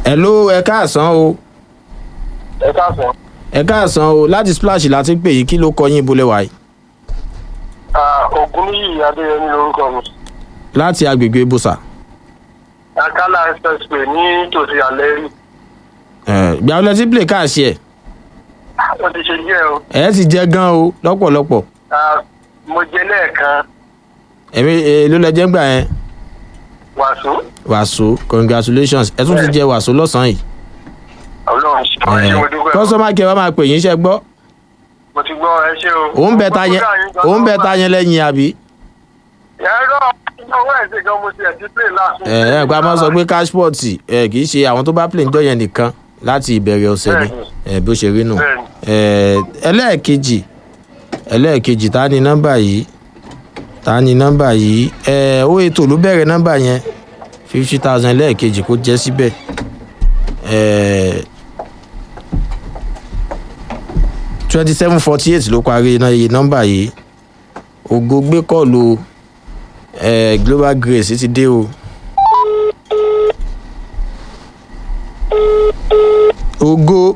hello ẹ káàsán o ẹ káàsán. ẹ káàsán o láti splash láti pè yín kí ló kọ yín ibolẹ̀ wáyé ògùn níyì adéyẹmí lorúkọ mi. láti agbègbè ibùsà akálà expressway ní tòsí àlẹ́rì. gbà ọ lẹtí play káàsì ẹ wọ́n ti ṣe díẹ̀ o. ẹ ti jẹ gan o lọ́pọ̀lọpọ̀ Ah, mo jẹ lẹ́ẹ̀kan ẹ̀mí ló lẹ jẹ́ gbà yẹn wàásù. wàásù congratulations ẹ tún ti jẹ wàásù lọ́sàn-án yìí ọlọ́run ṣe ọ̀rẹ́ ṣe mo dúpẹ́. kọ́sọ́mà kí ẹ wá máa pè yín iṣẹ́ gbọ́ mo ti gbọ́ ẹ ṣe o. òun bẹ ta yẹn òun bẹ ta yẹn lẹ́yìn àbí ẹ̀rọ ọwọ́ ẹ̀sìn gan mo ti ẹ̀ ti play last week. ẹ ẹ gba máa sọ pé cashport ẹ kì í ṣe àwọn tó bá play níjọ yẹn nìkan láti ìbẹ̀rẹ̀ ọ̀sẹ̀ ni ẹ bó ṣe rí nù ẹ ẹlẹ́ẹ̀kejì ẹlẹ́ẹ̀kejì ta ni nọ́mbà yìí ta ni nọ́mbà yìí ẹ ó ètò ló bẹ̀rẹ̀ nọ́mbà yẹn fifty thousand ẹlẹ́ẹ̀kejì kó jẹ́ síbẹ̀ ẹ twenty seven forty eight ló parí iná iye nọ́mbà yìí ògo gbé kọ́ọ̀lù ẹ global grace ti dé o. ògo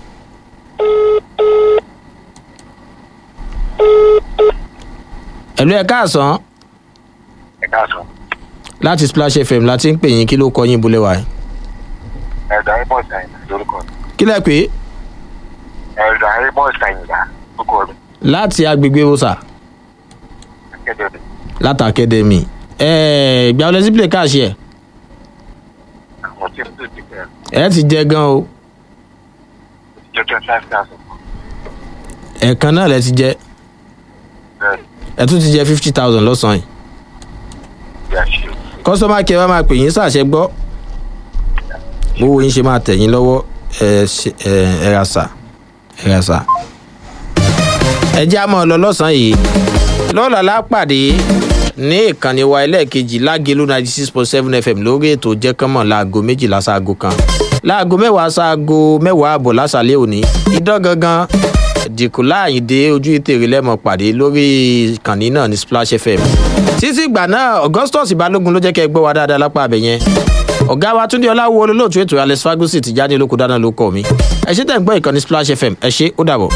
ẹ̀lú ẹ̀ káàsán ẹ káàsán. láti splash fm láti ń pè yín kí ló kọ yín bulẹ̀ wá. ẹ̀dà amos àyìnlá lórúkọ mi. kí lẹ pé ẹ̀dà amos àyìnlá lórúkọ mi. láti agbègbè wosa akéde mi. láti academy ẹ̀ẹ́ ìgbà wọlé sí play káàṣì ẹ̀ àwọn tí mo tó ti bẹ̀rẹ̀ ẹ̀ ti jẹ gan o jẹ́ twenty five thousand. ẹ̀ẹ̀kan náà lẹ ti jẹ bẹ́ẹ̀ ẹ̀ tún ti jẹ fifty thousand lọ́sàn-án yìí bí a ṣe. kọ́sọ́mà kí ẹ bá máa pè yín sàṣẹ gbọ́ bówó yín ṣe máa tẹ̀ yín lọ́wọ́ ẹ ṣe- ẹ ẹ ra sà ẹ ra sà. ẹ jẹ́ àmọ́ lọ lọ́sàn-án yìí lọ́la lápàdé ní ìkànnì wa ẹlẹ́ẹ̀kejì lágẹ̀lú ninety six point seven fm lórí ètò jẹ́kánmọ̀ láago méjìlá sáago kan láago mẹ́wàá sáago mẹ́wàá àbọ̀ lásàlẹ̀ òní idán gangan dìkù láàyìndé ojú ìtèrè lẹ́mọ̀ pàdé lórí ìkànnì náà ní splash fm títí ìgbà náà augustus balógun ló jẹ́ kẹ́ ẹ gbọ́ wa dáadáa lápá abẹ yẹn ọ̀gá wa túndé ọláwo olólùtú ètò alex fagusi ti jáde lóko dáná ló kọ́ mi ẹ ṣe tẹ̀ ń gbọ́ ìkànnì splash fm ẹ ṣe ó dàbọ̀.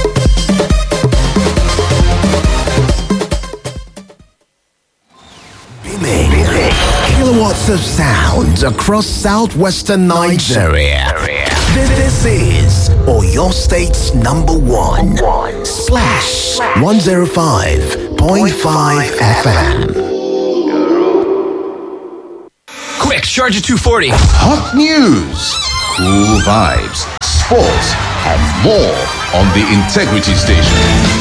Kilowatts of sound across southwestern Nigeria. This is or your state's number one. Slash 105.5 FM. Quick, charge at 240. Hot news, cool vibes, sports, and more on the Integrity Station.